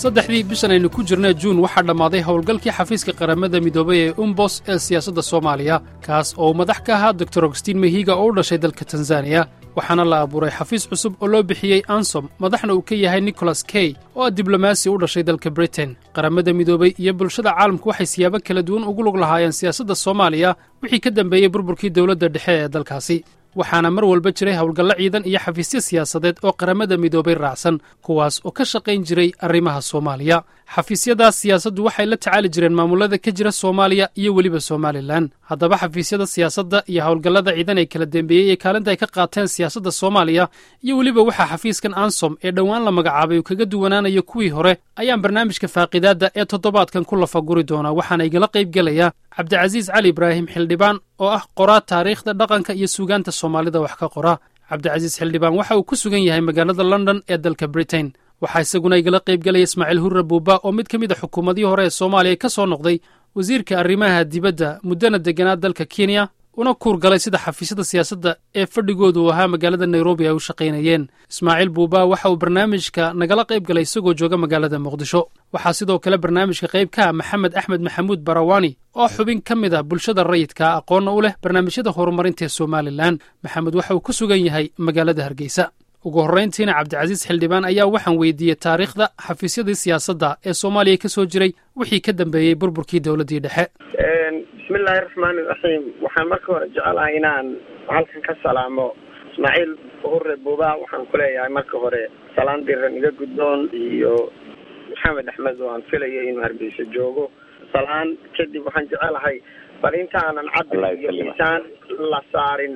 saddexdii bishan aynu ku jirna juun waxaa dhammaaday howlgalkii xafiiska qaramada midoobay ee umbos ee siyaasadda soomaaliya kaas oo uu madax ka ahaa doktor augustiin mehiga oo u dhashay dalka tanzaniya waxaana la abuuray xafiis cusub oo loo bixiyey ansom madaxna uu ka yahay nicholas key oo ah diblomaasi u dhashay dalka britain qaramada midoobay iyo bulshada caalamku waxay siyaabo kala duwan ugu lug lahaayeen siyaasadda soomaaliya wixii ka dambeeyey burburkii dowladda dhexe ee dalkaasi waxaana mar walba jiray howlgallo ciidan iyo xafiisyo siyaasadeed oo qaramada midoobay raacsan kuwaas oo ka shaqayn jiray arrimaha soomaaliya xafiisyadaas siyaasaddu waxay la tacaali jireen maamullada ka jira soomaaliya iyo weliba somalilan haddaba xafiisyada siyaasadda iyo howlgallada ciidan ee kala dembeeyey ee kaalinta ay ka qaateen siyaasadda soomaaliya iyo weliba waxaa xafiiskan ansom ee dhowaan la magacaabay uu kaga duwanaanayo kuwii hore ayaan barnaamijka faaqidaadda ee toddobaadkan ku lafaguri doonaa waxaana igala qayb gelaya cabdicasiis cali ibraahim xildhibaan oo ah qoraa taariikhda dhaqanka iyo suugaanta soomaalida wax ka qora cabdicasiis xildhibaan waxa uu ku sugan yahay magaalada london ee dalka britain waxaa isaguna igala qayb gelaya ismaaciil hurre buuba oo mid ka mid a xukuumadihii hore ee soomaaliya ka soo noqday wasiirka arrimaha dibadda muddana degganaa dalka kenya una kuur galay sida xafiisyada siyaasadda ee fadhigoodu uu ahaa magaalada nairobi ay u shaqaynayeen ismaaciil buuba waxa uu barnaamijka nagala qayb galay isagoo jooga magaalada muqdisho waxaa sidoo kale barnaamijka qayb ka ah maxamed axmed maxamuud barawani oo xubin ka mid a bulshada rayidka aqoonna u leh barnaamijyada horumarinta ee somalilan maxamed waxa uu ku sugan yahay magaalada hargeysa ugu horrayntiina cabdicasiis xildhibaan ayaa waxaan weydiiyey taariikhda xafiisyadii siyaasadda ee soomaaliya ka soo jiray wixii ka dambeeyey burburkii dowladdii dhexe bismillaahi raxmaani raxiim waxaan marka hore jecelahay inaan halkan ka salaamo ismaaciil hurre buuba waxaan ku leeyahay marka hore salaan diran iga guddoon iyo maxamed axmed oo aan filayo inuu hargeysa joogo salaan kadib waxaan jecelahay bal intaanan cabdi iyo intaan la saarin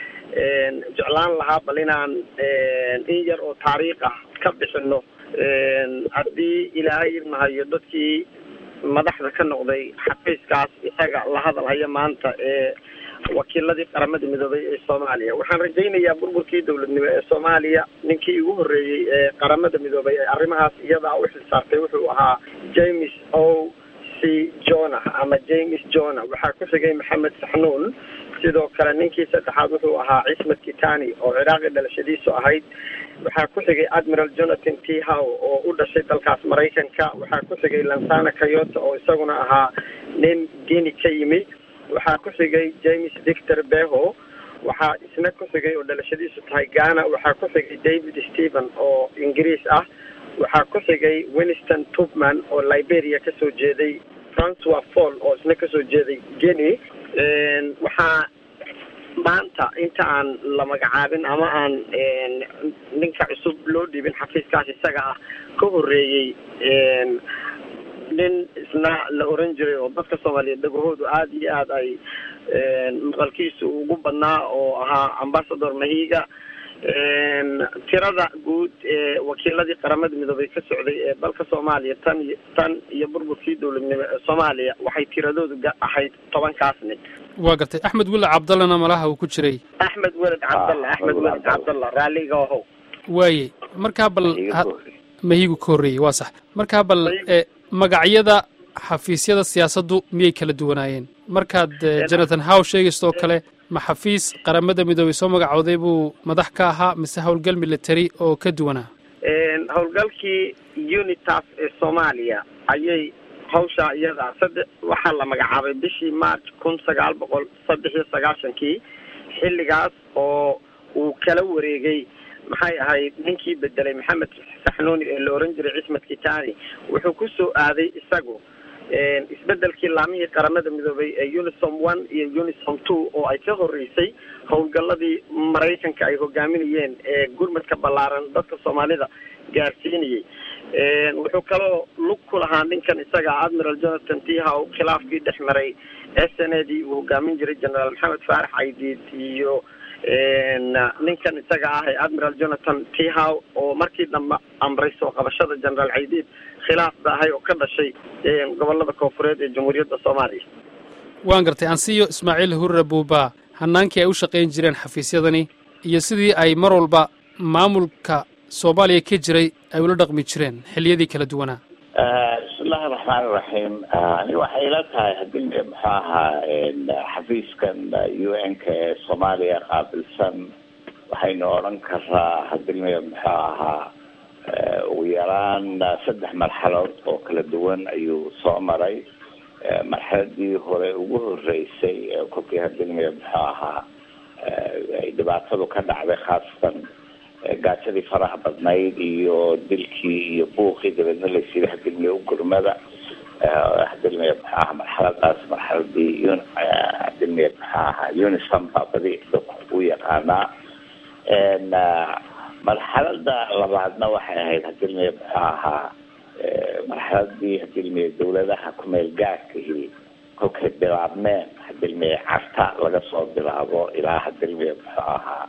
jeclaan lahaa bal inaan in yar oo taariikh ah ka bixino haddii ilaahay ilmahayo dadkii madaxda ka noqday xafiiskaas isaga la hadalhaya maanta ee wakiiladii qaramada midoobay ee soomaaliya waxaan rajaynayaa burburkii dowladnimo ee soomaaliya ninkii ugu horreeyey ee qaramada midoobay ee arrimahaas iyadaa u xilsaartay wuxuu ahaa james o c jona ama james jona waxaa ku xigay maxamed saxnuun sidoo kale ninkii saddexaad wuxuu ahaa cismed kitani oo ciraaqi dhalashadiisu ahayd waxaa ku xigay admiral jonathan t how oo u dhashay dalkaas maraykanka waxaa ku xigay lansana kayota oo isaguna ahaa nin guini ka yimi waxaa ku xigay james victor beho waxaa isna ku xigay oo dhalashadiisu tahay ghana waxaa ku xigay david stephen oo ingiriis ah waxaa ku xigay winston tubman oo liberia kasoo jeeday francois fall oo isna kasoo jeeday guinea waxaa maanta inta aan la magacaabin ama aan ninka cusub loo dhiibin xafiiskaas isaga ah ka horreeyey nin isna la oran jiray oo dadka soomaaliyeed dhagahoodu aada iyo aada ay maqalkiisu ugu badnaa oo ahaa ambasador mahiga tirada guud ee wakiiladii qaramada midoobay ka socday ee dalka soomaaliya tan iyo tan iyo burburkii dowladnimo ee soomaaliya waxay tiradoodu ahayd tobankaas nin waa gartay axmed weled cabdallana malaha uu ku jiray axmed weled cabdalla axmed weled cabdalla raalliga ahow waayey markaa bal mahigu ka horreeyey waa sax markaa bal magacyada xafiisyada siyaasaddu miyay kala duwanaayeen markaad jonathan how sheegaysto oo kale ma xafiis qaramada midoobay soo magacooday buu madax ka ahaa mise howlgal military oo ka duwanaa howlgalkii unitas ee soomaaliya ayay hawshaa iyada saddex waxaa la magacaabay bishii march kun sagaal boqol saddex iyo sagaashankii xilligaas oo uu kala wareegay maxay ahayd ninkii bedelay maxamed saxnuuni ee la oran jiray cismed kitani wuxuu ku soo aaday isagu isbedelkii laamihii qaramada midoobay ee unisom one iyo unisom two oo ay ka horreysay howlgalladii maraykanka ay hogaaminayeen ee gurmadka ballaaran dadka soomaalida gaarsiinayay wuxuu kaloo lug ku lahaa ninkan isaga admiral jonathan t how khilaafkii dhex maray s n a dii uu hogaamin jiray generaal maxamed faarax caydiid iyo ninkan isaga ah ee admiral jonathan t how oo markii dambe amray soo qabashada generaal caydiid khilaaf ba ahay oo ka dhashay gobolada koofureed ee jamhuuriyadda soomaaliya waan gartay ansiyo ismaaciil hurre buuba hanaankii ay u shaqayn jireen xafiisyadani iyo sidii ay mar walba maamulka soomaaliya ka jiray ay ula dhaqmi jireen xilliyadii kala duwanaa bismillahi raxmaani raxiim ani waxay ila tahay haddii muxuu ahaa xafiiskan u n ka ee soomaaliya qaabilsan waxaynu odhan karaa hadii muxuu ahaa ugu yaraan saddex marxalood oo kala duwan ayuu soo maray marxaladii hore ugu horeysay kolkii hadilmiya muxuu ahaa ay dhibaatadu ka dhacday khaasatan gaajadii faraha badnayd iyo dilkii iyo buuqii dabeedna laysiiday hadilmiya u gurmada hadilmiya muxuu ahaa marxaladaas marxaladii hadilmiya muxuu ahaa unisum baa badi dadku u yaqaanaa marxalada labaadna waxay ahayd hadilmiya muxuu ahaa marxaladii hadilmiya dawladaha kumeel gaarkahii kolkay bilaabmeen hadilmiya carta laga soo bilaabo ilaa hadilmiya muxuu ahaa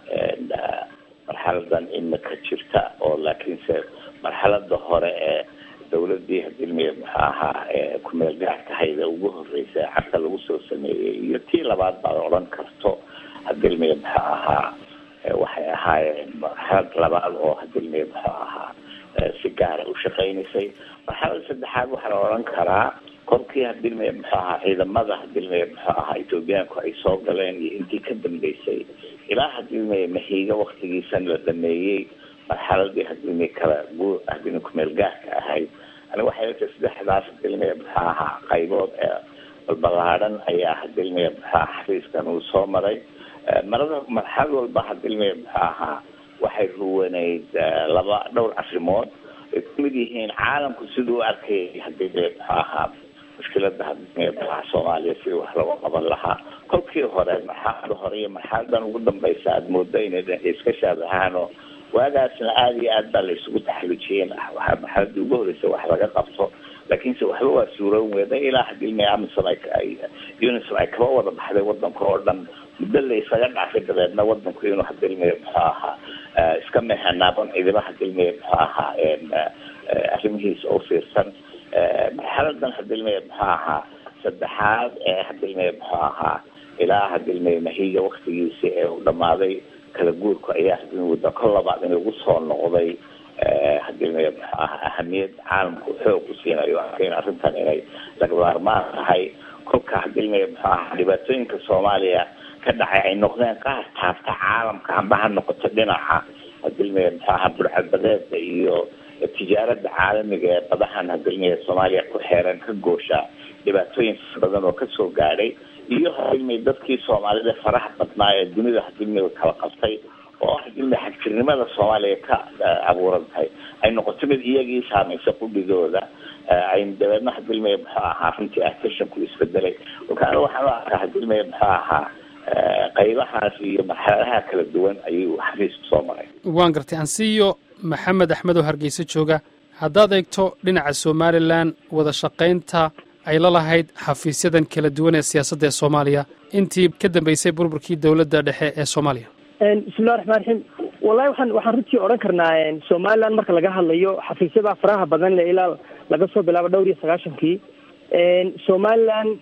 marxaladan imika jirta oo laakiinse marxalada hore ee dawladii hadilmiya muxuu ahaa kumeel gaarkahayda ugu horeysa carta lagu soo sameeyey iyo tii labaad baad odhan karto hadilmiya muxuu ahaa waxay ahaayeen marxalad labaad oo hadilmiya muxuu ahaa si gaara u shaqeynaysay marxalada saddexaad waxaa la odhan karaa kolkii hadilmiya muxuu ahaa ciidamada hadilmiya muxuu ahaa ethoobiyaanku ay soo galeen iyo intii ka dambeysay ilaa hadilmiya mahiiga waktigiisan la dhameeyey marxaladii hadilmiya kala gu hadilmiya kumeel gaarka ahayd ani waxay la tahay saddexdaas hadilmiya muxuu ahaa qaybood ee balbalaadhan ayaa hadilmiya muxuu ahaa xafiiskan uu soo maray marada marxalad walba hadilmiya muxuu ahaa waxay ruwaneyd laba dhowr arrimood ay kumid yihiin caalamku siduu u arkayay hadilmiya muxuu ahaa mushkilada hadilmiya muxuu ahaa soomaaliya sidii wax looga qaban lahaa kolkii hore marxalada hore iyo marxaladan ugu dambeysa aada moodo inay iska shaabahaano waagaasna aada iyo aad baa la isugu taxalujiyeen waxaa marxaladii ugu horeysa wax laga qabto laakiinse waxba waa suuroon weeda ilaa hadilmiya amisom ay unisom ay kaba wada baxday wadanka oo dhan muddo la isaga dhaafay dabeedna wadanku inuu hadilmiya muxuu ahaa iska meexanaabon ciidama hadilmiya muxuu ahaa arrimihiisa u fiirsan marxaladan hadilmiya muxuu ahaa saddexaad ee hadilmiya muxuu ahaa ilaa hadilmiya mahiga waktigiisi ee u dhamaaday kala guurku ayaa hadilmiya wadda kol labaad in lagu soo noqday hadilmiya muxuu ahaa ahamiyad caalamku xoog u siinayo arkayn arrintan inay lagamaarmaan tahay kolka hadilmiya muxuu ahaa dhibaatooyinka soomaaliya ka dhacay ay noqdeen qaar taabta caalamka amba ha noqoto dhinaca hadilmiya muxuu ahaa burcadbadeeda iyo tijaarada caalamiga ee badahan hadilmiya soomaaliya ku xeeran ka goosha dhibaatooyin badan oo kasoo gaadhay iyo hadilmiya dadkii soomaalida faraha badnaa ee dunida hadilmiya kala qabtay oo hadilmiya xagjirnimada soomaaliya ka abuuran tahay ay noqoto mid iyagii saamaysa qudhigooda ay dabeedna hadilmiya muxuu ahaa runtii attentionku isbedelay marka waxaan u arkaa hadilmiya muxuu ahaa qaybahaas iyo marxaladaha kala duwan ayuu xafiisku soo maray waan gartay ansiyo maxamed axmed oo hargeysa jooga haddaad eegto dhinaca somalilan wada shaqaynta ay la lahayd xafiisyadan kala duwan ee siyaasadda ee soomaaliya intii ka dambeysay burburkii dowladda dhexe ee soomaaliya bismillahi raxmaan raxiim wallahi waxaan waxaan runtii odhan karnaa somaliland marka laga hadlayo xafiisyada faraha badan le ilaa laga soo bilaabo dhowr iyo sagaashankii somaliland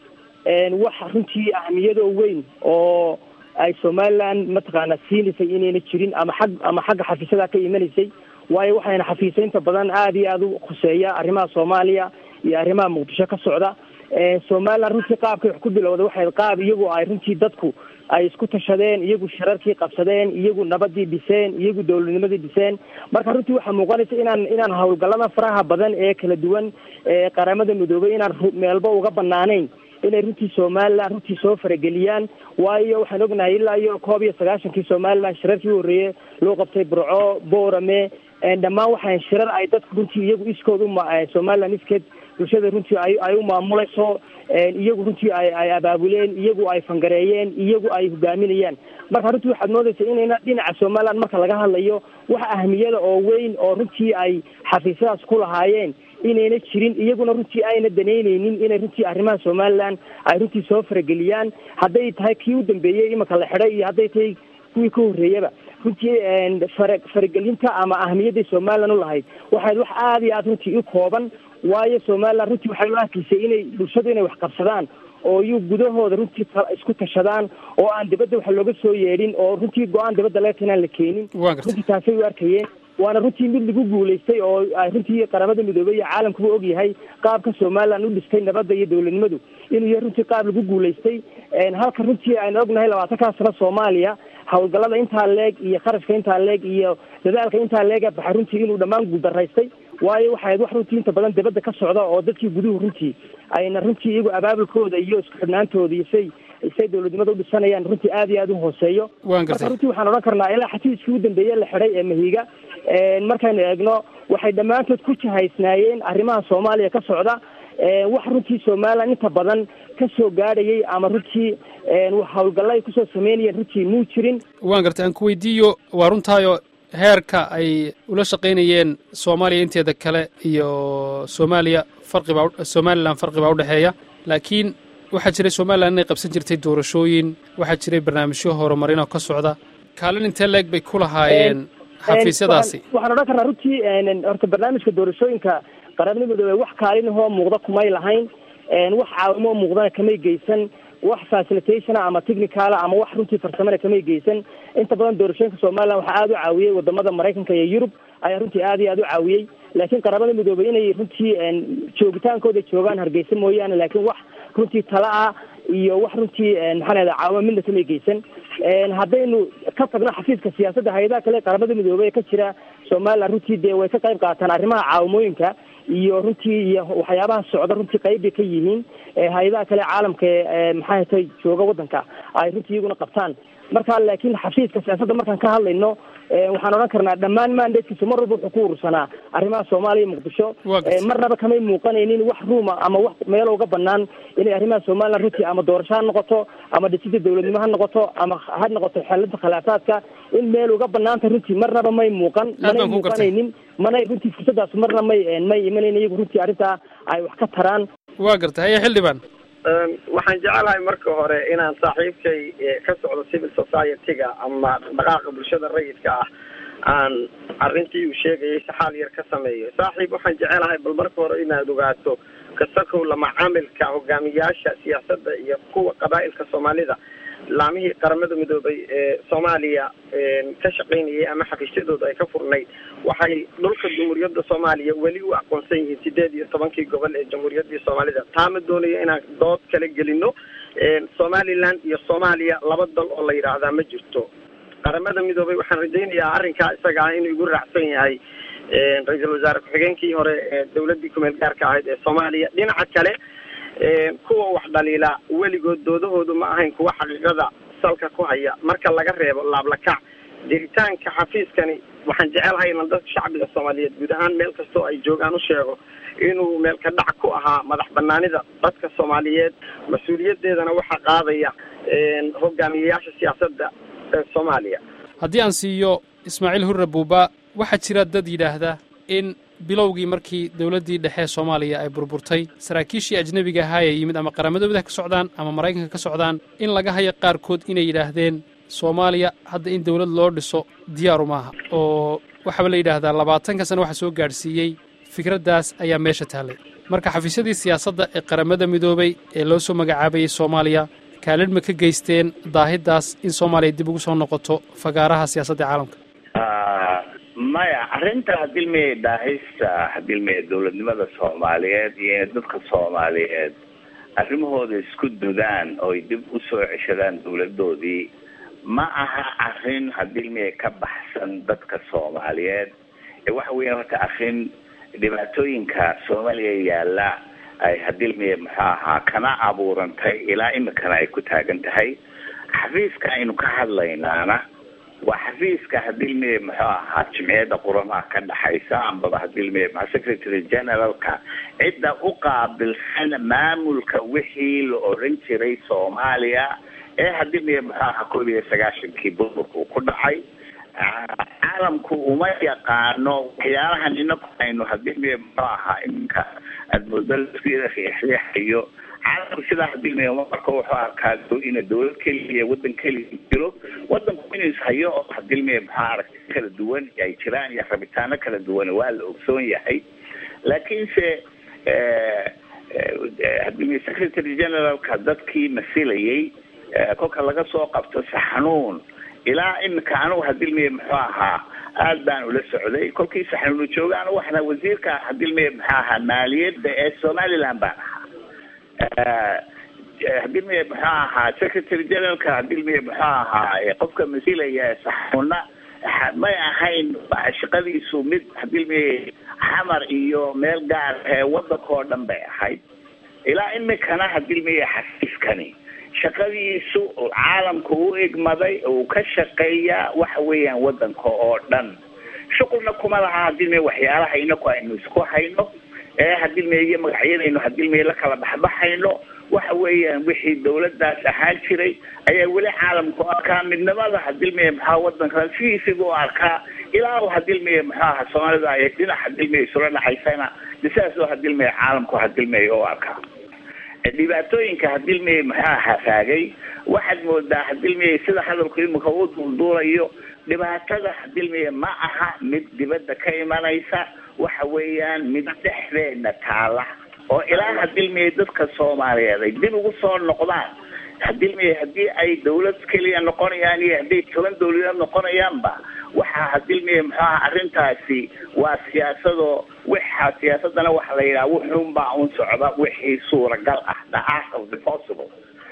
waxa runtii ahmiyadoo weyn oo ay somaliland mataqaana siinaysay inayna jirin ama xag ama xagga xafiisyada ka imanaysay waayo waxayna xafiisaynta badan aada iyo aada u khuseeya arrimaha soomaaliya iyo arrimaha muqdisho ka socda somaliland runtii qaabkay wax ku bilowday waxay qaab iyagu ay runtii dadku ay isku tashadeen iyagu shirarkii qabsadeen iyagu nabadii dhiseen iyagu dowladnimadii dhiseen marka runtii waxaa muuqanaysa inaan inaan hawlgallada faraha badan ee kala duwan ee qaramada midoobay inaan meelba uga banaanayn inay runtii somaliland runtii soo farageliyaan waayo waxaan ognahay ilaa iyo koob iyo sagaashankii somaliland shirarkii horreeye loo qabtay burco boorame dhammaan waxaan shirar ay dadku runtii iyagu iskood uma somaliland iskeed bulshada runtii ay ay u maamulayso iyagu runtii ay ay abaabuleen iyagu ay fangareeyeen iyagu ay hogaaminayaan marka runtii waxaad moodaysa inayna dhinaca somaliland marka laga hadlayo wax ahmiyada oo weyn oo runtii ay xafiisyadaas ku lahaayeen inayna jirin iyaguna runtii ayna danaynaynin inay runtii arrimaha somaliland ay runtii soo farageliyaan hadday tahay kii u dambeeyey imika la xidhay iyo hadday tahay kuwii ka horreeyaba runtii fara faragelinta ama ahmiyadday somaliland u lahayd waxayd wax aada iyo aada runtii u kooban waayo somaliland runtii waxay u arkaysay inay bulshadu inay wax qabsadaan oo iyu gudahooda runtii isku tashadaan oo aan dibadda wax looga soo yeedhin oo runtii go-aan dibadda laga keenaan la keenin runtii taasay u arkayeen waana runtii mid lagu guulaystay oo ay runtii qaramada midoobey iyo caalamkuba ogyahay qaabka somaliland u dhistay nabadda iyo dowladnimadu inuu yahay runtii qaab lagu guulaystay halka runtii aynu ognahay labaatankaa sano soomaaliya hawlgallada intaa leeg iyo kharashka intaa leeg iyo dadaalka intaa leega baxay runtii inuu dhammaan guuldaraystay waayo waxay ahayd wax runtii inta badan dibadda ka socda oo dadkii guduhu runtii ayna runtii iyagu abaabulkooda iyo isku xidhnaantooda iyo say say dawladnimada udhisanayaan runtii aad iyo aad u hooseeyo waan gartay marka runtii waxaan odhan karnaa ilaa xafiiskii u dambeeye la xidhay ee mahiga markaynu eegno waxay dhammaantood ku jahaysnaayeen arrimaha soomaaliya ka socda wax runtii somaliland inta badan ka soo gaadhayay ama runtii hawlgalla ay kusoo sameynayeen runtii muu jirin waan gartay aan ku weydiiyo waa runtaayo heerka ay ula shaqaynayeen soomaaliya inteeda kale iyo soomaaliya farqibaa somalilan farqi baa udhexeeya laakiin waxaa jiray somalilan inay qabsan jirtay doorashooyin waxaa jiray barnaamijyo horumarin oo ka socda kaalin intee leeg bay ku lahaayeen xafiisyadaasi waxaan odhan karnaa runtii horta barnaamijka doorashooyinka qaramada midoobe wax kaalinahoo muuqda kumay lahayn wax caawimo muuqdana kamay geysan wax facilitationa ama technicala ama wax runtii farsamana kamay geysan inta badan doorashooyinka somaliland waxaa aada u caawiyey wadamada maraykanka iyo yurub ayaa runtii aad iyo aad u caawiyey laakiin qaramada midoobey inay runtii joogitaankooda joogaan hargeysa mooyaane laakiin wax runtii tala ah iyo wax runtii maxaa lahada caawimo midna kamay geysan haddaynu ka tagno xafiiska siyaasadda hay-adaha kale qaramada midoobey ee ka jira somaliland runtii dee way ka qayb qaataan arrimaha caawimooyinka iyo runtii iyo waxyaabaha socda runtii qayb bay ka yihiin hay-adaha kale caalamka ee maxaa hatay jooga waddanka ay runtii iyaguna qabtaan marka laakiin xafiiska siyaasadda markaan ka hadlayno waxaan odhan karnaa dhammaan mandatekiisu mar walba wuxuu ku urursanaa arrimaha soomaaliya iyo muqdisho marnaba kamay muuqanaynin wax ruuma ama wax meelo uga banaan inay arrimaha somaliland runtii ama doorasho ha noqoto ama dhisida dawladnimo ha noqoto ama ha noqoto xelinta khilaafaadka in meel uga banaanta runtii marnaba may muuqan manay muuqanaynin manay runtii fursadaas marna may may imanayn iyagu runtii arrintaa ay wax ka taraan waa gartay haya xildhibaan waxaan jecelahay marka hore inaan saaxiibkay ka socdo civil society-ga ama dhaqdhaqaaqa bulshada rayidka ah aan arrintii uu sheegayay si xaal yar ka sameeyo saaxiib waxaan jecelahay bal marka hore inaad ogaato kasakow lama caamilka hogaamiyaasha siyaasadda iyo kuwa qabaa'ilka soomaalida laamihii qaramada midoobay ee soomaaliya ka shaqaynayay ama xafiisyadooda ay ka furnayd waxay dhulka jamhuuriyadda soomaaliya weli u aqoonsan yihiin sideed iyo tobankii gobol ee jamhuuriyaddii soomaalida taama doonayo inaan dood kala gelino somaliland iyo soomaaliya laba dal oo la yidhaahdaa ma jirto qaramada midoobay waxaan rajaynayaa arrinkaa isaga ah inuu igu raacsan yahay ra-iisul wasaare ku-xigeenkii hore ee dawladdii kumeel gaarka ahayd ee soomaaliya dhinaca kale kuwa wax dhaliila weligood doodahoodu ma ahayn kuwa xaqiiqada salka ku haya marka laga reebo laablakac jiritaanka xafiiskani waxaan jecelahay inan dadka shacbiga soomaaliyeed guud ahaan meel kastoo ay joogaan u sheego inuu meelka dhac ku ahaa madax banaanida dadka soomaaliyeed mas-uuliyadeedana waxaa qaadaya hogaamiyayaasha siyaasadda ee soomaaliya haddii aan siiyo ismaaciil hurre buuba waxaa jira dad yidhaahda in bilowgii markii dowladdii dhexe ee soomaaliya ay burburtay saraakiishii ajnebiga ahaa ee yimid ama qarammadooda ka socdaan ama maraykanka ka socdaan in laga hayo qaarkood inay yidhaahdeen soomaaliya hadda in dawlad loo dhiso diyaaru maaha oo waxaaba la yidhaahdaa labaatanka sano waxaa soo gaadhsiiyey fikraddaas ayaa meesha taallay marka xafiisyadii siyaasadda ee qaramada midoobay ee loo soo magacaabayey soomaaliya kaalin ma ka geysteen daahiddaas in soomaaliya dib ugu soo noqoto fagaaraha siyaasadda caalamka maya arrinta hadilmaya daahista hadilmaya dawladnimada soomaaliyeed iyo inay dadka soomaaliyeed arrimahooda isku dudaan ooy dib usoo ceshadaan dawladoodii ma aha arrin hadilmaya ka baxsan dadka soomaaliyeed ee waxa weya horta arrin dhibaatooyinka soomaaliya yaalla ay hadilmaya muxuu ahaa kana abuurantay ilaa imikana ay ku taagan tahay xafiiska aynu ka hadlaynaana waa xafiiska hadilmaya muxuu ahaa jimciyadda quramaha ka dhexaysa ambaba hadilmaya maa secretary generalka cidda u qaabilsan maamulka wixii la oran jiray soomaaliya ee hadilmaya muxuu ahaa koob iyo sagaashankii burburku ku dhacay caalamku uma yaqaano waxyaalahan inaku aynu hadilmaya muxuu ahaa iminka aada moodo riixriixayo caalamku sidaa hadilmaya marka wuxuu arkaa ina dawlad keliya wadan keliya jiro wadanku inuu ishayo oo hadilmaya maxaa aragti kala duwan ay jiraan iyo rabitaano kala duwan waa la ogsoon yahay laakiinse hadilmaya secretary generalka dadkii masilayay kolka laga soo qabto si xanuun ilaa imika anugu hadilmaya muxuu ahaa aad baan ula socday kolkii saxnuunu jooga anu waxna wasiirka hadilmaya muxuu ahaa maaliyadda ee somaliland baan ahaa hadilmiye muxuu ahaa secretary generalka hadilmiye muxuu ahaa qofka masilaya saxuna may ahayn shaqadiisu mid hadilmiye xamar iyo meel gaar ee wadanka oo dhan bay ahayd ilaa imikana hadilmiye xafiiskani shaqadiisu caalamka u egmaday uu ka shaqeeyaa waxa weeyaan wadanka oo dhan shuqulna kuma laha hadilmiye waxyaalaha inaku aynu isku hayno ee hadilmiye iyo magacyadaynu hadilmiye la kala baxbaxayno waxa weeyaan wixii dawladaas ahaan jiray ayaa weli caalamku u arkaa midnimada hadilmiye maxaa wadanka sidiisiba u arkaa ilaa u hadilmiye muxuu aha soomaalida ay dhinac hadilmiye isula dhaxaysana sidaas oo hadilmiye caalamku hadilmiye u arkaa dhibaatooyinka hadilmiye muxuu aha raagay waxaad moodaa hadilmiye sida hadalku imika u duulduulayo dhibaatada hadilmiye ma aha mid dibadda ka imanaysa waxa weeyaan mid dhexdeena taala oo ilaa hadilmiye dadka soomaaliyeed ay dib ugu soo noqdaan hadilmiye haddii ay dawlad keliya noqonayaan iyo hadday toban dawladeed noqonayaanba waxaa hadilmiye muxuu aha arrintaasi waa siyaasadoo waxa siyaasadana waxa la yidhaha wuxuunbaa un socda wixii suuragal ah the art of the possible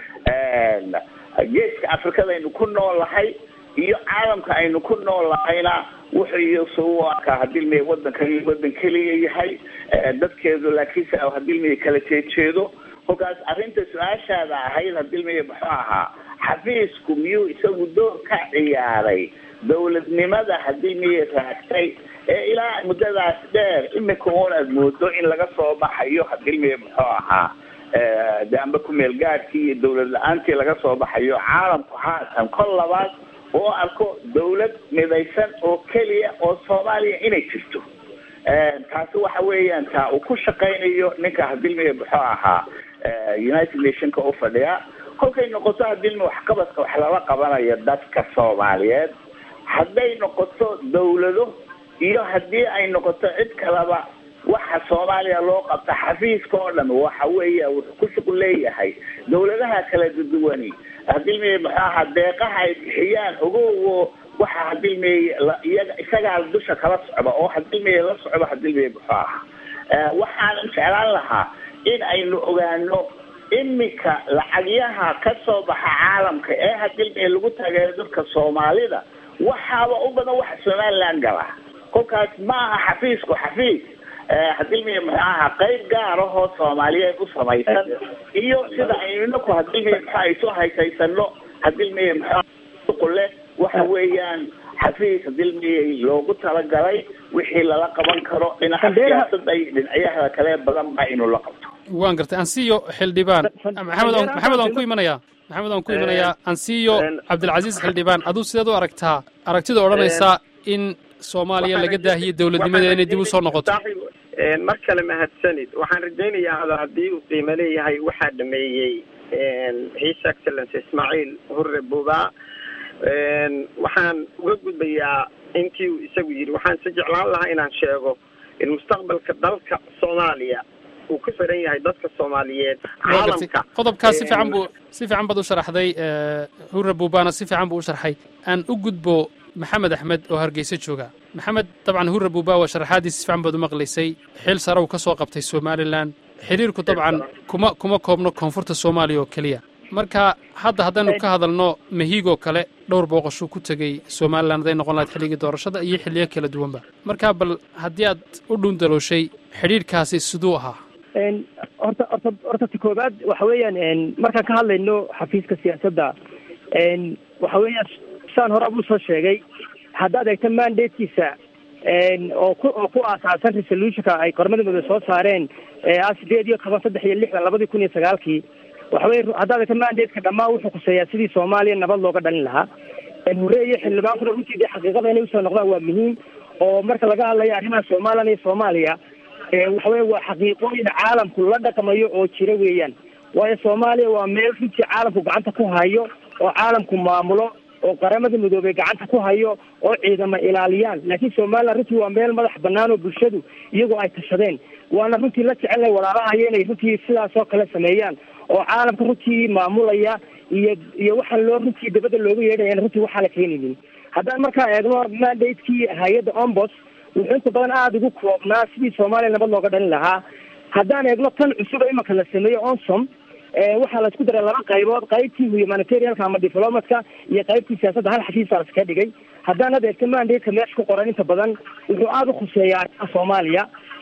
geeska afrikada aynu ku noolahay iyo caalamka aynu ku noolahayna wuxuu iyose u arkaa hadilmiye wadankan wadan keliya yahay dadkeedu laakiinse hadilmiye kala jeejeedo kolkaas arrinta su-aashaada ahayd hadilmiye muxuu ahaa xafiisku miyuu isagu door ka ciyaaray dawladnimada hadilmiye raagtay ee ilaa muddadaas dheer imika un aad moodo in laga soo baxayo hadilmiye muxuu ahaa de amba kumeel gaadhkii iyo dawlad la-aantii laga soo baxayo caalamku haatan kol labaad oo arko dawlad midaysan oo keliya oo soomaaliya inay jirto taasi waxa weeyaan taa uu ku shaqaynayo ninka hadilmiye muxuu ahaa united nationka u fadhiya kolkay noqoto hadilmi waxqabadka wax lala qabanayo dadka soomaaliyeed hadday noqoto dawlado iyo haddii ay noqoto cid kaleba waxa soomaaliya loo qabta xafiiska oo dhan waxa weeya wuxuu ku shuqul leeyahay dawladaha kala duduwani hadilmiye muxuu ahaa deeqaha ay bixiyaan ogowo waxa hadilmiye iyaga isagaa dusha kala socda oo hadilmiye la socda hadilmiye muxuu ahaa waxaan jeclaan lahaa in aynu ogaano imika lacagyaha ka soo baxa caalamka ee hadilmiye lagu taageero dadka soomaalida waxaaba u badan waxa somaliland gala kolkaas ma aha xafiisku xafiis hadilmiye muxuu ahaa qayb gaar ahoo soomaaliyeed u samaysan iyo sida aynu inaku hadilmiye muxu ay soo haysaysano hadilmiye muxuu leh waxa weeyaan xafiis hadilmiye loogu talagalay wixii lala qaban karo dhinaca siyaasada iyo dhinacyaha kale badan ba inuu la qabto waan gartay ansiyo xildhibaan maxamed maxamed aan ku imanayaa maxamed aan ku imanayaa ansiyo cabdilcasiis xildhibaan aduu sideed u aragtaa aragtida odhanaysa in soomaaliya laga daahiyo dawladnimadeeda inay dib u soo noqoto mar kale mahadsanid waxaan rajaynayaa hada haddii uu qiimo leeyahay waxaa dhameeyey his excellence ismaaciil hurre buba waxaan uga gudbayaa intii uu isagu yidhi waxaan se jeclaan lahaa inaan sheego in mustaqbalka dalka soomaaliya uu ku xiran yahay dadka soomaaliyeed caalamka qodobkaas si fiican buu si fiican baad u sharaxday hurre bubana si fiican buu u sharxay aan u gudbo maxamed axmed oo hargeysa jooga maxamed dabcan hurre buba waa sharaxaadiis si fiican baad u maqlaysay xil sare uu ka soo qabtay somalilan xiriirku dabcan kuma kuma koobno koonfurta soomaaliya oo keliya marka hadda haddaynu ka hadalno mahiigoo kale dhowr booqashuu ku tegey somalilan hadday noqon lahayd xilligii doorashada iyo xilliyo kala duwanba marka bal haddii aad u dhuundalooshay xidhiirkaasi siduu ahaa horta horta horta ti koobaad waxa weeyaan markaan ka hadlayno xafiiska siyaasadda waxa weeyaan saan hore abuu soo sheegay haddaad eegto mandatekiisa oo ku oo ku aasaasan resolutionka ay qormada midoobe soo saareen ah sideed iyo toban saddex iyo lixdan labadii kun iyo sagaalkii waxa weye haddaad eegto mandateka dhammaan wuxuu kuseeyaa sidii soomaaliya nabad looga dhalin lahaa hore iyo xildhibaankuna runtii dee xaqiiqada inay usoo noqdaan waa muhiim oo marka laga hadlayo arrimaha somalilan iyo soomaaliya waxa weye waa xaqiiqooyin caalamku la dhaqmayo oo jira weeyaan waayo soomaaliya waa meel runtii caalamku gacanta ku hayo oo caalamku maamulo oo qaramada midoobey gacanta ku hayo oo ciidama ilaaliyaan laakiin somalilan runtii waa meel madax banaan oo bulshadu iyagoo ay tashadeen waana runtii la jecelnay walaalahayo inay runtii sidaas oo kale sameeyaan oo caalamka runtii maamulaya iyo iyo waxaan loo runtii dabadda looga yeedhaya runtii waxaa la keenaynin haddaan markaa eegno mandatekii hay-adda ombos wuxuu inta badan aada ugu koobnaa sidii soomaaliya nabad looga dhalin lahaa haddaan eegno tan cusub ee imanka la sameeyo onsom waxaa la isku daray laba qaybood qaybtii humanitarianka ama diplomatka iyo qaybtii siyaasadda hal xafiisaa la iskaga dhigay haddaan adeegto mandate meesha ku qoran inta badan wuxuu aada u khuseeyaa arrimaha soomaaliya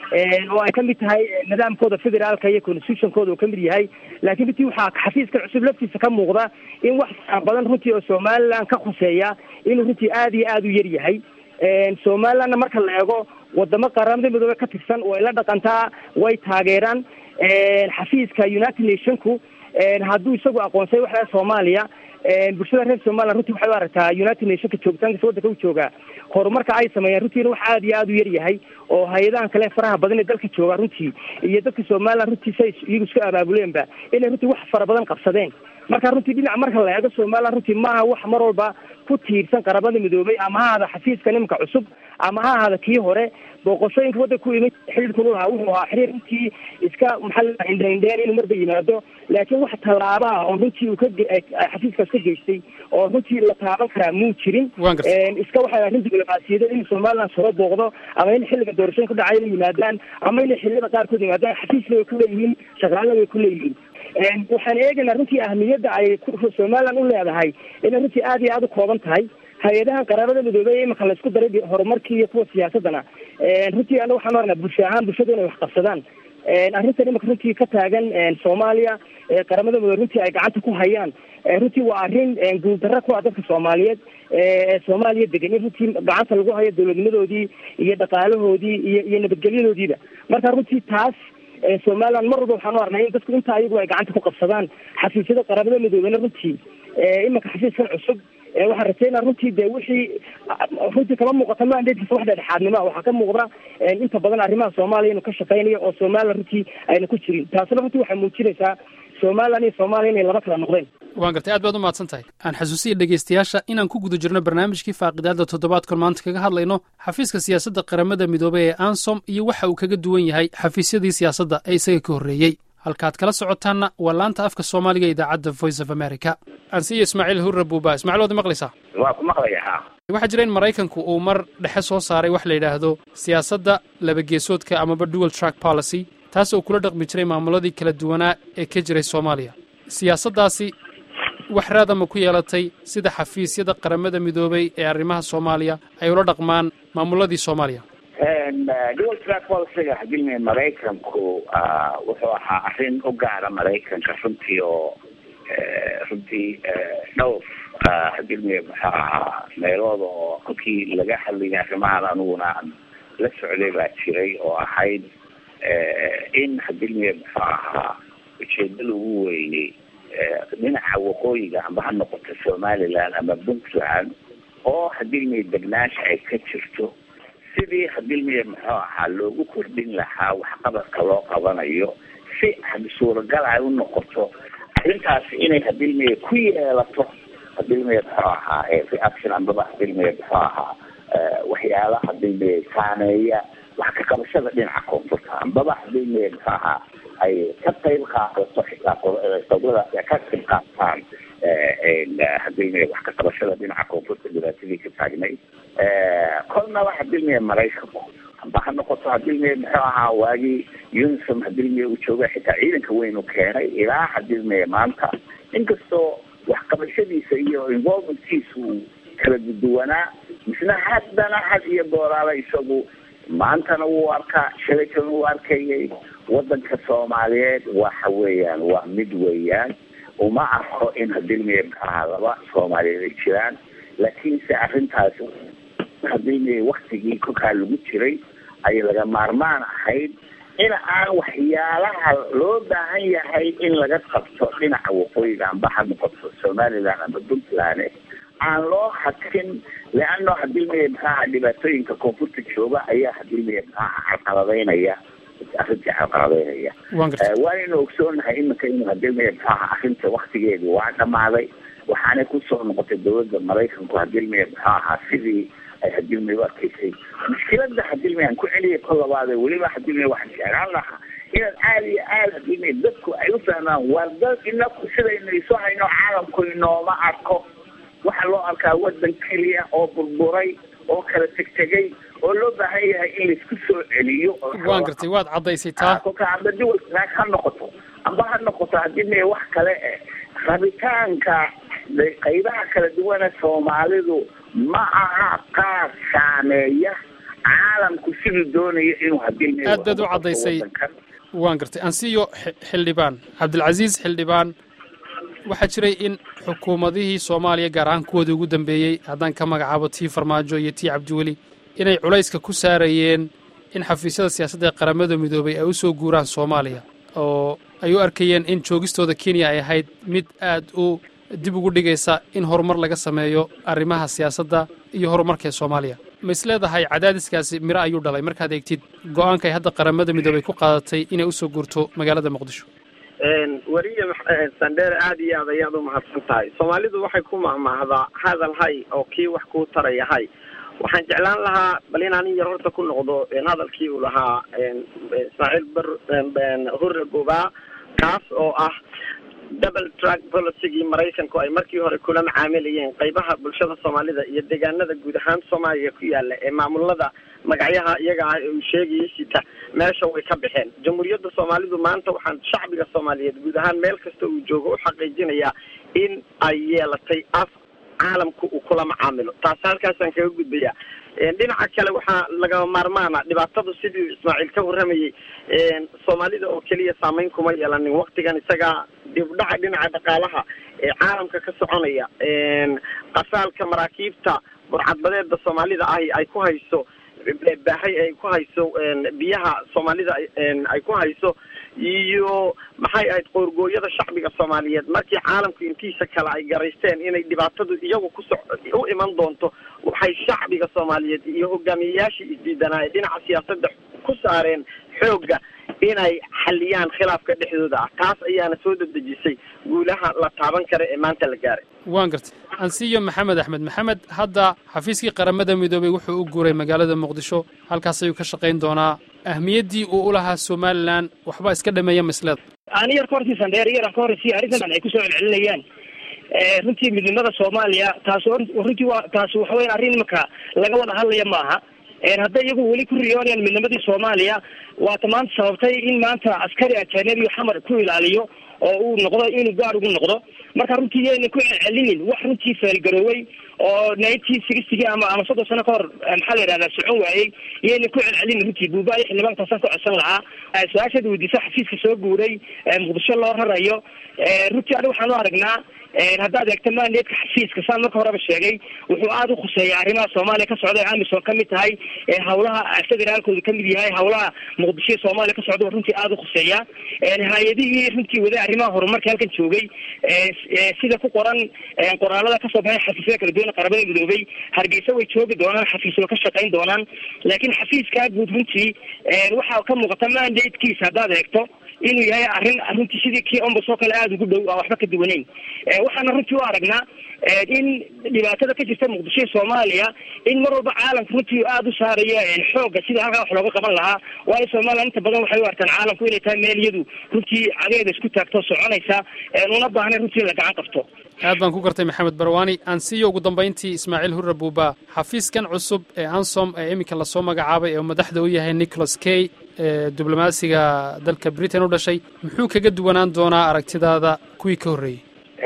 oo ay kamid tahay nidaamkooda federaalka iyo constitutionkooda uu kamid yahay laakiin runtii waxaa xafiiska cusub laftiisa ka muuqda in wax badan runtii oo somaliland ka khuseeya inuu runtii aada iyo aada u yar yahay somalilandna marka la eego wadamo qaramada midoobe ka tirsan way la dhaqantaa way taageeraan xafiiska united nationku hadduu isagu aqoonsay waxaa soomaaliya bulshada reer somaliland runtii waxay u aragtaa united nationka joogitaankiisa waddanka u joogaa horumarka ay sameeyaan runtiina wax aada iyo aada u yar yahay oo hay-adahan kale faraha badan ee dalka joogaa runtii iyo dadka somaliland runtii say iyagu isku abaabuleenba inay runtii wax fara badan qabsadeen marka runtii dhinac marka la eego somaliland runtii maaha wax mar walba ku tiirsan qaramada midoobay ama ha ahada xafiiska nimanka cusub ama ha ahada kii hore booqashooyinka waddanka ku imid xiriirkun u lahaa wuxuu ahaa xiriir runtii iska maxaa la indheindheen inuu marba yimaado laakiin wax tallaaba ah oo runtii uu ka xafiiskaas ka geystay oo runtii la taaban karaa muu jirin iska waxay arrin diblomaasiyadeed in somaliland soo booqdo ama in xilliga doorashooyinka dhacay inay yimaadaan ama inay xilliyada qaarkood yimaadaan xafiisna way ku leeyihiin shaqaalana way ku leeyihiin waxaan eegaynaa runtii ahmiyadda ay somaliland u leedahay inay runtii aada iyo aada u kooban tahay hay-adahan qaraabada midoobey imanka laysku daray horumarkii iyo kuwa siyaasadana runtii ana waxaan oranaa bulsho ahaan bulshadu inay wax qabsadaan arrintan imanka runtii ka taagan soomaaliya qaramada midoobe runtii ay gacanta ku hayaan runtii waa arrin guuldarra ku ah dadka soomaaliyeed ee soomaaliya degan in runtii gacanta lagu hayo dowladnimadoodii iyo dhaqaalahoodii iyo iyo nabadgelyadoodiiba marka runtii taas somaliland mar walba waxaan u arnay in dadku intaa ayagu ay gacanta ku qabsadaan xafiisyada qaramada midoobena runtii imanka xafiiskan cusub waxaan rajaynaa runtii de wixii runtii kama muuqata mandatekiisa wax dhexdhexaadnimo waxaa ka muuqda inta badan arrimaha soomaaliya inuu ka shaqeynayo oo somaliland runtii ayna ku jirin taasina runtii waxay muujinaysaa somaliland iyo soomaaliya inay laba kala noqdeen waan gartay aad baad u mahadsan tahay aan xasuusiya dhegaystayaasha inaan ku guda jirno barnaamijkii faaqidaadda toddobaadkan maanta kaga hadlayno xafiiska siyaasadda qaramada midoobey ee ansom iyo waxa uu kaga duwan yahay xafiisyadii siyaasadda ee isaga ka horreeyey halkaad kala socotaanna waa laanta afka soomaaliga idaacadda voice of america ansiyo ismaaciil hurre buuba ismacil waad maqlaysaa waa ku maqlaya waxaa jira in maraykanku uu mar dhexe soo saaray wax la yidhaahdo siyaasadda labageesoodka amaba dual track policy taas oo kula dhaqmi jiray maamuladii kala duwanaa ee ka jiray soomaaliya siyaasaddaasi wax raadama ku yeelatay sida xafiisyada qaramada midoobay ee arrimaha soomaaliya ay ula dhaqmaan maamuladii soomaaliya dual track policyga hadilmi maraykanku wuxuu ahaa arrin u gaara maraykanka runtii oo runtii dhowr hadilmi muxuu ahaa meelooda oo kolkii laga hadlayay arrimahan aniguna aan la socday baa jiray oo ahayd in hadilmi muxuu ahaa ujeedada ugu weynay dhinaca waqooyiga amba ha noqoto somaliland ama puntland oo hadilmi degnaansha ay ka jirto sidii hadilmiya muxuu ahaa loogu kordhin lahaa waxqabadka loo qabanayo si suuragal ay u noqoto arrintaasi inay hadilmiya ku yeelato hadilmiya muxuu ahaa reaction ambaba hadilmiya muxuu ahaa waxyaala hadilmiya saameeya wax ka qabashada dhinaca koonfurta ambaba hadilmiya muxuu ahaa ay ka qayb qaadato xitaa qodadaas ay ka qayb qaataan hadilmiya wax ka qabashada dhinaca koonfurta dhibaatadii ka taagnay kolnaba hadilmiya maraykanku amba ha noqoto hadilmiya muxuu ahaa waagii unisom hadilmiya uu jooga xitaa ciidanka weyn u keenay ilaa hadilmiya maanta inkastoo waxqabashadiisa iyo involvementkiisa uu kala duwanaa misna haddana had iyo dooraala isagu maantana wuu arkaa shalaytana wuu arkayay wadanka soomaaliyeed waxa weeyaan waa mid weeyaan uma arko in hadilmiya muxuu ahaa laba soomaaliyeed ay jiraan laakiinse arrintaasi hadilmiya waktigii kolkaa lagu jiray ay laga maarmaan ahayd in aan waxyaalaha loo baahan yahay in laga qabto dhinaca waqooyiga amba ha noqoto somaliland amba puntland aan loo hadkin leano hadilmiya maxaaha dhibaatooyinka koonfurta jooga ayaa hadilmiya maxaaha carqaladeynaya arrintii carqaladeynaya waanaynu ogsoonahay iminka inuu hadilmiya maxaaha arrinta waktigeedi waa dhamaaday waxaanay kusoo noqotay dawladda maraykanku hadilmiya muxuu ahaa sidii ay hadilmiya u arkaysay mushkilada hadilmiya aan ku celiyay kol labaade weliba hadilmiya waxaan jeclaan lahaa inaad aada iyo aada hadilmiya dadku ay u fahmaan waar dad inaku sidaynu isu hayno caalamku inooma arko waxaa loo arkaa wadan keliya oo burburay oo kala tegtegay oo loo baahan yahay in laisku soo celiyo waan gartay waad caddaysay taa kolka amba duwal track ha noqoto amba ha noqoto haddii me wax kale eh rabitaanka qaybaha kala duwana soomaalidu ma aha qaar saameeya caalamku siduu doonayo inuu hadii aad baad u caddaysay waan gartay ansiyo xildhibaan cabdilcasiis xildhibaan waxaa jiray in xukuumadihii soomaaliya gaar ahaan kuwoodii ugu dambeeyey haddaan ka magacaabo tii farmaajo iyo tii cabdiweli inay culayska ku saarayeen in xafiisyada siyaasadda ee qaramada midoobay ay u soo guuraan soomaaliya oo ay u arkayeen in joogistooda kenya ay ahayd mid aad u dib ugu dhigaysa in horumar laga sameeyo arrimaha siyaasadda iyo horumarka ee soomaaliya ma is leedahay cadaadiskaasi miro ayuu dhalay markaad eegtid go-aanka ay hadda qaramada midoobay ku qaadatay inay usoo guurto magaalada muqdisho weriye sandheere aada iyo aad ayaad u mahadsan tahay soomaalidu waxay ku mahmaahdaa hadal hay oo kii wax kuu taraya hay waxaan jeclaan lahaa bal inaan in yar horta ku noqdo hadalkii uu lahaa ismaaciil bar hurre gobaa kaas oo ah double track policygii maraykanku ay markii hore kula macaamilayeen qaybaha bulshada soomaalida iyo deegaanada guud ahaan soomaaliya ku yaala ee maamulada magacyaha iyaga ah ee uu sheegayay sita meesha way ka baxeen jamhuuriyadda soomaalidu maanta waxaan shacbiga soomaaliyeed guud ahaan meel kasta uu joogo u xaqiijinayaa in ay yeelatay af caalamku uu kula macaamilo taas halkaasaan kaga gudbayaa dhinaca kale waxaa lagama maarmaana dhibaatadu sidii ismaaciil ka warramayey soomaalida oo keliya saameyn kuma yeelanin waktigan isagaa dibdhaca dhinaca dhaqaalaha ee caalamka ka soconaya qasaalka maraakiibta burcadbadeeda soomaalida ahi ay ku hayso baahay ay ku hayso biyaha soomaalida ay ku hayso iyo maxay ahayd qoorgooyada shacbiga soomaaliyeed markii caalamku intiisa kale ay garaysteen inay dhibaatadu iyagu kuso u iman doonto waxay shacbiga soomaaliyeed iyo hogaamiyeyaashii isdiidanaaye dhinaca siyaasadda ku saareen xoogga inay xaliyaan khilaafka dhexdooda ah taas ayaana soo dedejisay guulaha la taaban kara ee maanta la gaaray waan gartay ansiyo maxamed axmed maxamed hadda xafiiskii qaramada midoobey wuxuu u guuray magaalada muqdisho halkaas ayuu ka shaqayn doonaa ahmiyaddii uu u lahaa somalilan waxba iska dhameeya masleda ani yar ka hortii sandheer yaran ka horreysiya arrintan ay kusoo celcelinayaan runtii midnimada soomaaliya taas runtii waa taas waxa weyan arrin imika laga wada hadlaya ma aha hadday iyagu weli ku riyoonayaan midnimadii soomaaliya waata maanta sababtay in maanta askari ajanebiyo xamar ku ilaaliyo oo uu noqdo inuu gaar ugu noqdo marka runtii yayna ku celcelinin wax runtii feelgaroowey oo nineteen sixtygii ama ama soddon sano ka hor maxaa la yidhahdaa socon waayey yayna ku celcelinin runtii buubaayo xildhibaankaasaan ka codsan lahaa su-aashaad weydiisa xafiiska soo guuray muqdisho loo rarayo runtii aniga waxaan u aragnaa haddaad eegto mandatka xafiiska saan marka horeba sheegay wuxuu aada u khuseeya arrimaha soomaaliya ka socda ee amisom ka mid tahay hawlaha federaalkooda kamid yahay hawlaha muqdisho soomaaliya ka socda runtii aada u khuseeya hay-adihii runtii wada arrimaha horumarka halkan joogay sida ku qoran qoraalada kasoo baxay xafiisyada kala duwan qaramada midoobay hargeysa way joogi doonaan xafiisyo ka shaqayn doonaan laakiin xafiiskaa guud runtii waxaa ka muuqata mandatekiisa haddaad eegto inuu yahay arrin runtii sidii kii ombas oo kale aada ugu dhow aan waxba ka duwaneyn waxaana runtii u aragnaa in dhibaatada ka jirta muqdisho iyo soomaaliya in mar walba caalamka runtii aada u saarayo xoogga sida halkaa wax looga qaban lahaa waayo somalilan inta badan waxay u arkaan caalamku inay tahay meel iyadu runtii cadeeda isku taagto soconaysa una baahnayn runtii in la gacan qabto aad baan ku gartay maxamed barwaani aan siiyo ugu dambayntii ismaaciil hurre buuba xafiiskan cusub ee ansom ee iminka lasoo magacaabay ee madaxda u yahay nicholas kay ee diblomaasiga dalka britain u dhashay muxuu kaga duwanaan doonaa aragtidaada kuwii ka horreeyey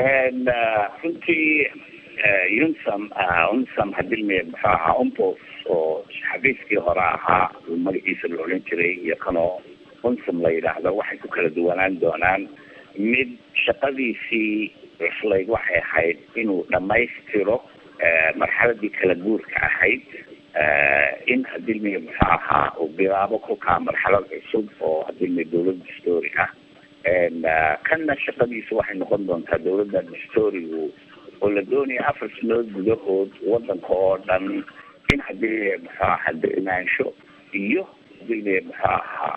runtii unsam unsam hadilme muxuu ahaa umpos oo xafiiskii hore ahaa magaciisa la odhan jiray iyo kanoo unsam la yidhaahdo waxay ku kala duwanaan doonaan mid shaqadiisii cuslayd waxay ahayd inuu dhammaystiro marxaladii kala guurka ahayd in hadilme muxuu ahaa uu bilaabo kolkaa marxalad cusub oo hadilme dawlad dastoori ah kanna shaqadiisa waxay noqon doontaa dawladda dastoorigu oo la doonaya afar sanood gudahood wadanka oo dhan in hadii muxuu ahaa degnaansho iyo hadilme muxuu ahaa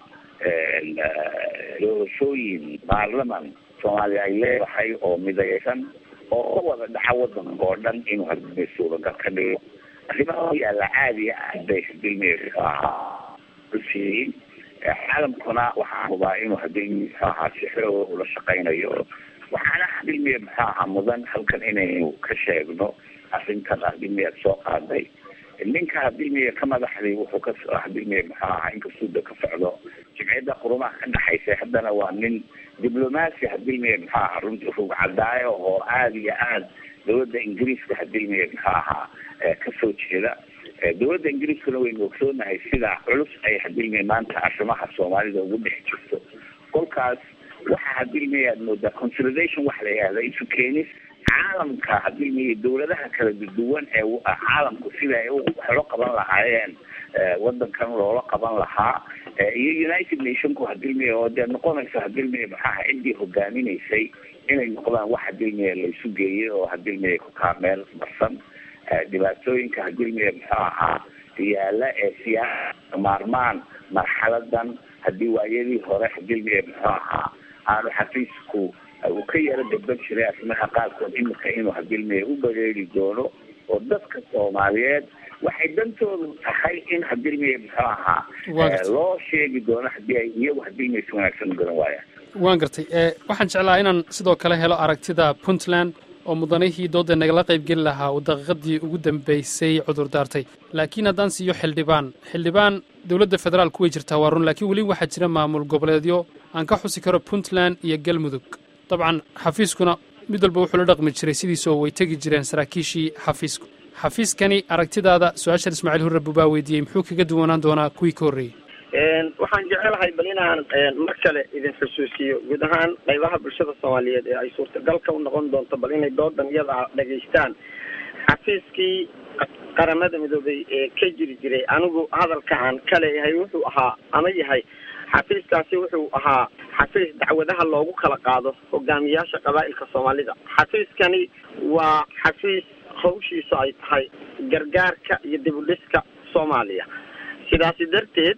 doorashooyin baarlaman soomaaliya ay leedahay oo midaysan oo ka wada dhaca wadanka oo dhan inuu hadilme suuragal ka dhigo arrimaha u yaalla caadiga ah bay hadilme muxuu ahaa usiiyin caalamkuna waxaan hubaa inuu hadii muxuu ahaa si xooga ula shaqaynayo waxaana hadilmiya muxuu ahaa mudan halkan inaynu ka sheegno arrintan hadilmiyaad soo qaaday ninka hadilmiye ka madaxday wuxuu ka hadilmiye muxuu ahaa inkastuu da ka socdo jimciyadda qurumaha ka dhexaysa haddana waa nin diblomaasi hadilmiye muxuu ahaa runtii rug cadaayo oo aada iyo aad dawladda ingiriiska hadilmiye muxuu ahaa kasoo jeeda dawladda ingiriiskuna waynu ogsoonahay sida culus ay hadilmiye maanta arrimaha soomaalida ugu dhex jirto kolkaas waxa hadilmiye aad moodaa consolidation waxa la yihahda isu keenis caalamka hadilmiye dawladaha kala duwan ee caalamku sida ay waxlo qaban lahaayeen wadankan loola qaban lahaa iyo united nationku hadilmiye oo dee noqonayso hadilmiye maxaaha ciddii hogaaminaysay inay noqdaan wax hadilmiye laysu geeyay oo hadilmiye ku kaameel marsan dhibaatooyinka hadilmiye muxuu ahaa yaala ee siyaasa maarmaan marxaladan haddii waayadii hore hadilmiye muxuu ahaa aanu xafiisku uu ka yaro dabban jiray arrimaha qaarkood imika inuu hadilmiye u bareeri doono oo dadka soomaaliyeed waxay dantoodu tahay in hadilmiye muxuu ahaa loo sheegi doono hadii ay iyagu hadilmiye si wanaagsan u garan waayaan waan gartay waxaan jeclaa inaan sidoo kale helo aragtida puntland oo mudanihii doodda nagala qaybgeli lahaa uu daqiiqadii ugu dambaysay cudur daartay laakiin haddaan siiyo xildhibaan xildhibaan dowladda federaalku way jirtaa waa run laakiin weli waxaa jira maamul goboleedyo aan ka xusi karo puntland iyo galmudug dabcan xafiiskuna mid walba wuxuu la dhaqmi jiray sidiisa oo way tegi jireen saraakiishii xafiisku xafiiskani aragtidaada su-aashan ismaaciil hurre buu baa weydiiyey muxuu kaga duwanaan doonaa kuwii ka horreeyey waxaan jecelahay bal inaan mar kale idin xusuusiyo guud ahaan qaybaha bulshada soomaaliyeed ee ay suurtagalka u noqon doonto bal inay doodan iyada dhegaystaan xafiiskii qaramada midoobay ee ka jiri jiray anigu hadalka aan ka leeyahay wuxuu ahaa ama yahay xafiiskaasi wuxuu ahaa xafiis dacwadaha loogu kala qaado hogaamiyaasha qabaa'ilka soomaalida xafiiskani waa xafiis hawshiisu ay tahay gargaarka iyo dibudhiska soomaaliya sidaasi darteed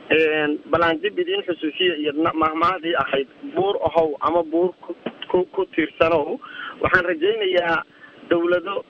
balaan dib idiin xusuusiya iyo mahmahdii ahayd buur ahow ama buur ku ku tiirsanow waxaan rajaynayaa dawlado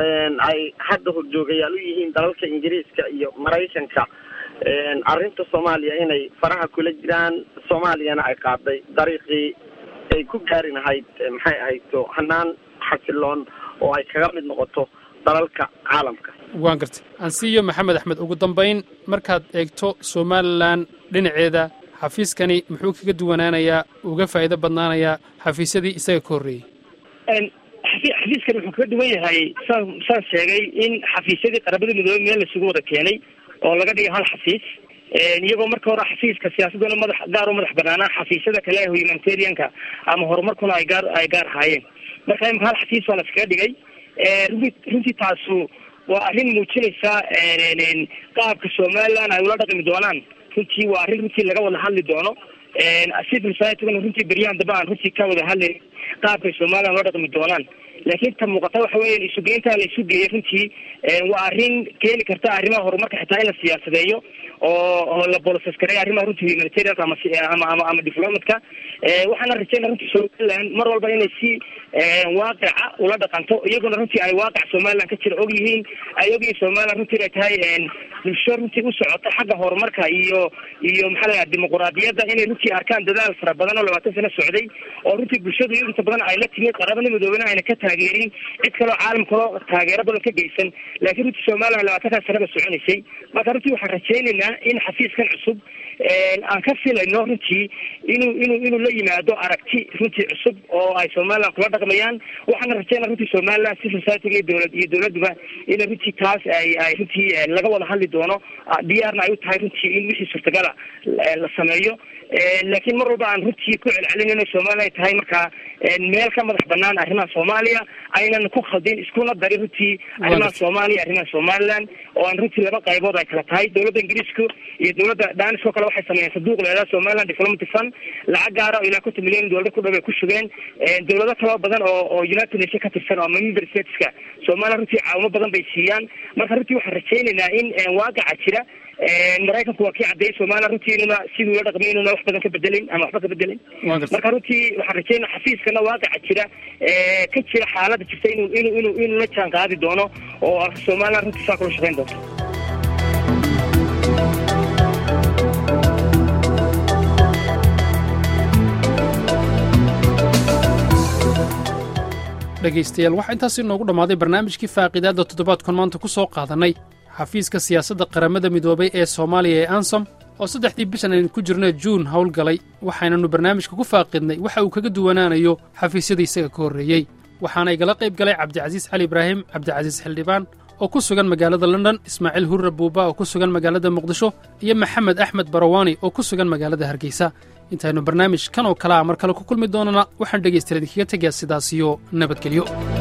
ay hadda horjoogayaal u yihiin dalalka ingiriiska iyo maraykanka arrinta soomaaliya inay faraha kula jiraan soomaaliyana ay qaaday dariiqii ay ku gaari lahayd maxay ahayto hanaan xasiloon oo ay kaga mid noqoto dalalka caalamka waan gartay ansiyo maxamed axmed ugu dambayn markaad eegto somalilan dhinaceeda xafiiskani muxuu kaga duwanaanayaa uga faa'iido badnaanayaa xafiisyadii isaga ka horreeyey xafiiskani wuxuu kaga duwan yahay saan saan sheegay in xafiisyadii qaramada midoobey meel laisugu wada keenay oo laga dhigay hal xafiis iyagoo marka hore xafiiska siyaasaduna madax gaar u madax banaanaa xafiisyada kale ee humanitarianka ama horumarkuna ay gaar ay gaar ahaayeen marka imika hal xafiis baa laskaga dhigay runti runtii taasu waa arrin muujinaysa qaabka somaliland ay ula dhaqmi doonaan runtii waa arrin runtii laga wada hadli doono civil societyguna runtii beryahan dambe aan runtii ka wada hadlayn qaabkay somaliland ula dhaqmi doonaan laakiin ta muuqata waxa weya isugeynta la isu geeyay runtii waa arrin keeni karta arrimaha horumarka xitaa in la siyaasadeeyo oo oo la bolosasgareeyo arrimaha runtii humanitarianka ama ama ama ama diplomatka waxaana rajeyna runtii somaliland mar walba inay si waaqica ula dhaqanto iyaguna runtii ay waaqic somaliland ka jira og yihiin ay og yihiin somaliland runtii inay tahay bulsho runtii u socota xagga horumarka iyo iyo maxaa layaha dimuquraadiyadda inay runtii arkaan dadaal fara badan oo labaatan sano socday oo runtii bulshadu iyo inta badan ay la timid qaramada midoobena ayna ka taageerin cid kaloo caalam kaloo taageero badan ka geysan laakiin runtii somaliland labaatankaas sanaba soconaysay marka runtii waxaan rajaynaynaa in xafiiskan cusub aan ka filayno runtii inuu inuu inuu la yimaado aragti runtii cusub oo ay somaliland kula dhaqmayaan waxaana rajaynaa runtii somaliland civil society iyo dowlad iyo dowladuba ina runtii taas ay ay runtii laga wada hadli doono diyaarna ay u tahay runtii in wixii suurtagala la sameeyo laakiin mar walba aan runtii ku celcelin inay somaliland tahay markaa meel ka madax banaan arrimaha soomaaliya aynan ku khaldin iskuna darin runtii arrimaha soomaaliya arrimaha somaliland oo aan runtii laba qaybood ay kala tahay dowladda ingiriisku iyo dowladda danis oo kale waxay sameeyeen sanduuq leedaha somaliland diplomatic fund lacag gaara oo ilaa konton milyan dowlada ku dhow ay ku shugeen dowlado kaloo badan oo oo united nation ka tirsan oo member stateska somaliland runtii caawimo badan bay siiyaan marka runtii waxaan rajaynaynaa in waaqaca jira maraykanku waa kii caddeeyay somaliland runtii inuna siduu la dhaqmay inuna wax badan ka bedelin ama waxba ka bedelin marka runtii waxaan rajaynaa xafiiskana waaqaca jira ka jira xaaladda jirta inuu inuu inuu inuu la jaan qaadi doono oo somaliland runtii saa kula shaqayn doonto dhegaystayaal waxaa intaasi inoogu dhammaaday barnaamijkii faaqiidaadda toddobaadkan maanta ku soo qaadannay xafiiska siyaasadda qaramada midoobay ee soomaaliya ee ansom oo saddexdii bishan aynu ku jirna juun howlgalay waxaynanu barnaamijka ku faaqidnay waxa uu kaga duwanaanayo xafiisyadii isaga ka horreeyey waxaana igala qayb galay cabdicasiis cali ibraahim cabdicasiis xildhibaan oo ku sugan magaalada london ismaaciil hurre buuba oo ku sugan magaalada muqdisho iyo maxamed axmed barawaani oo ku sugan magaalada hargeysa intaynu barnaamij kan oo kale a mar kale ku kulmi doonana waxaan dhegaystayaal idinkaga tegayaa sidaas iyo nabadgelyo